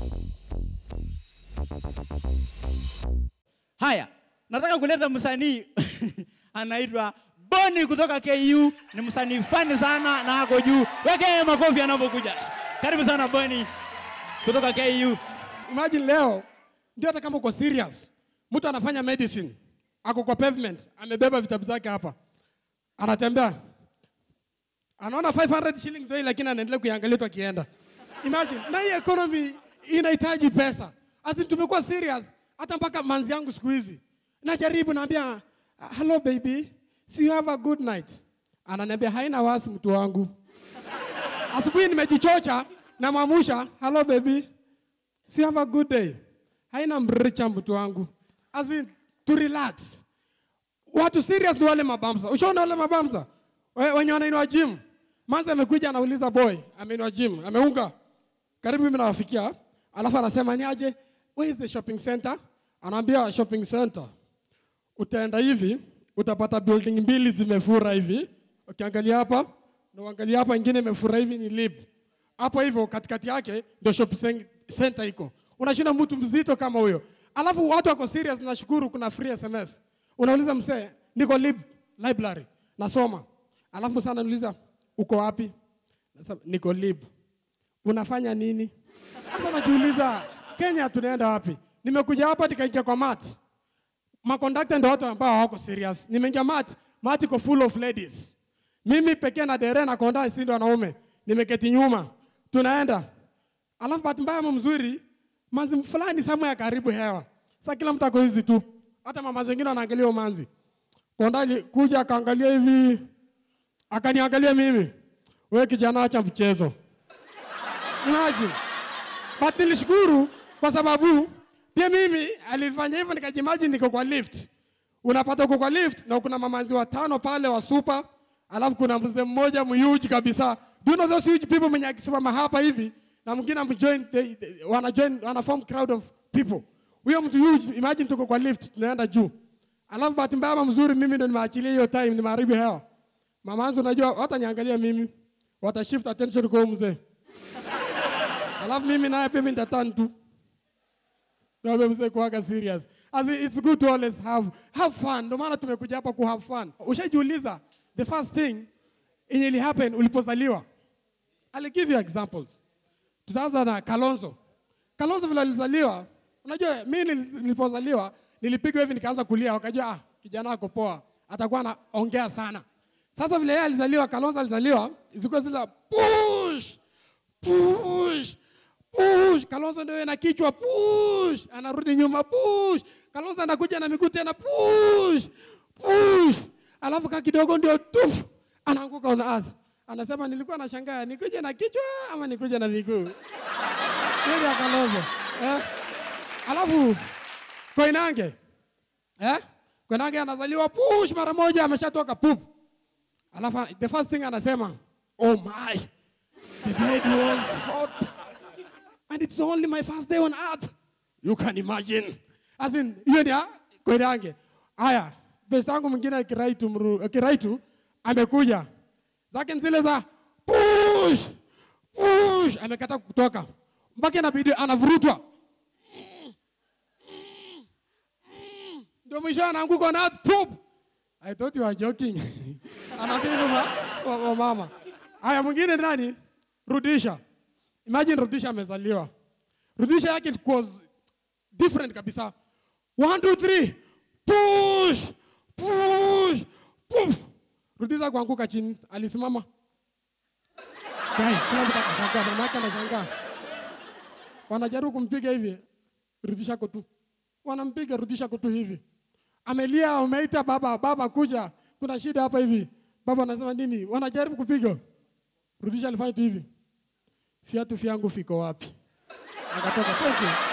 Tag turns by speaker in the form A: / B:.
A: Haya, nataka kuleta msanii anaitwa Boni kutoka KU. Ni msanii fani sana na ako juu. Weke makofi anapokuja. Karibu sana Boni kutoka KU.
B: Imagine leo ndio hata kama uko serious, mtu anafanya medicine, ako kwa pavement, amebeba vitabu zake hapa, anatembea, anaona 500 shillings hii, lakini anaendelea kuiangalia tu akienda. Imagine, na hii economy inahitaji pesa. Asi tumekuwa serious, hata mpaka manzi yangu siku hizi najaribu, naambia hello baby, see you have a good night. Ananiambia haina wasi mtu wangu. Asubuhi nimejichocha, namwamusha hello baby, see you have a good day. Haina mricha mtu wangu. As in, to relax. Watu serious ni wale mabamsa. Ushaona wale mabamsa? We- Wenye wanainua gym. Manzi amekuja anauliza boy, ameinua gym, ameunga. Karibu mimi nawafikia. Alafu anasema ni aje? Where is the shopping center? Anaambia shopping center. Utaenda hivi, utapata building mbili zimefura hivi. Ukiangalia hapa, na uangalia hapa ingine imefura hivi ni lib. Hapo hivyo katikati yake ndio shopping center iko. Unashinda mtu mzito kama huyo. Alafu watu wako serious, nashukuru kuna free SMS. Unauliza msee, niko lib library, nasoma. Alafu msee ananiuliza uko wapi? Nasema niko lib. Unafanya nini? Sasa najiuliza Kenya tunaenda wapi? Nimekuja hapa nikaingia kwa mat. Makondakta ndio watu ambao hawako serious. Nimeingia mat, mat iko full of ladies. Mimi pekee na dere na konda si ndio wanaume. Nimeketi nyuma. Tunaenda. Alafu bahati mbaya ama mzuri, manzi fulani samu ya karibu hewa. Sasa kila mtu ako hizi tu. Hata mama wengine wanaangalia huyo manzi. Konda alikuja akaangalia hivi. Akaniangalia mimi. Wewe kijana acha mchezo. Imagine. But nilishukuru kwa sababu pia mimi alifanya hivyo nikajimagine niko kwa lift. Unapata uko kwa lift na kuna mamanzi watano pale wa super, alafu kuna mzee mmoja mhuge kabisa. Do you know those huge people mwenye akisimama hapa hivi na mwingine amjoin they- they- wana join wana form crowd of people. Huyo mtu huge, imagine tuko kwa lift tunaenda juu. Alafu bahati mbaya ama mzuri mimi ndo nimeachilia hiyo time nimeharibu hewa. Mamanzi unajua hata niangalia mimi. Wata shift attention kwa huyo mzee. Alafu mimi naye pia mimi nitatan tu. Na wewe mzee kuwaga serious. As in, it's good to always have have fun. Ndio maana tumekuja hapa ku have fun. Ushajiuliza the first thing yenye ili happen ulipozaliwa. I'll give you examples. Tutaanza na Kalonzo. Kalonzo vile alizaliwa, unajua mimi nil- nilipozaliwa nilipigwa hivi nikaanza kulia, wakajua ah, kijana ako poa, atakuwa anaongea sana. Sasa vile yeye alizaliwa, Kalonzo alizaliwa, zilikuwa zile push push push. Kalonzo ndio na kichwa push, anarudi nyuma push. Kalonzo anakuja na miguu tena push push, alafu ka kidogo ndio tuf, anaanguka on earth. Anasema nilikuwa nashangaa nikuje na kichwa ama nikuje na miguu. Kweli ya Kalonzo eh? Alafu Koinange eh? Koinange anazaliwa push mara moja ameshatoka pup. Alafu the first thing anasema oh my The bed was hot. And it's only my first day on earth. You can imagine. As in, hiyo ni Koinange. Haya, best yangu mwingine Kiraitu mru, Kiraitu amekuja. Zake ni zile za push push amekata kutoka. Mpaka inabidi anavurutwa. Ndio mwisho anaanguka on earth poop. I thought you were joking. Anaambia hivyo ma- wa- wa mama. Haya mwingine ni nani? Rudisha. Imagine Rudisha amezaliwa. Rudisha yake was different kabisa. One, two, three. Push! Push! Push! Rudisha kuanguka chini. Alisimama. Kai, kila mtu akashangaa, mama yake anashangaa. Wanajaribu kumpiga hivi. Rudisha ko tu. Wanampiga Rudisha ko tu hivi. Amelia, umeita baba, baba kuja. Kuna shida hapa hivi. Baba anasema nini? Wanajaribu kupiga. Rudisha alifanya tu hivi. Viatu vyangu viko wapi? Akatoka. Thank you.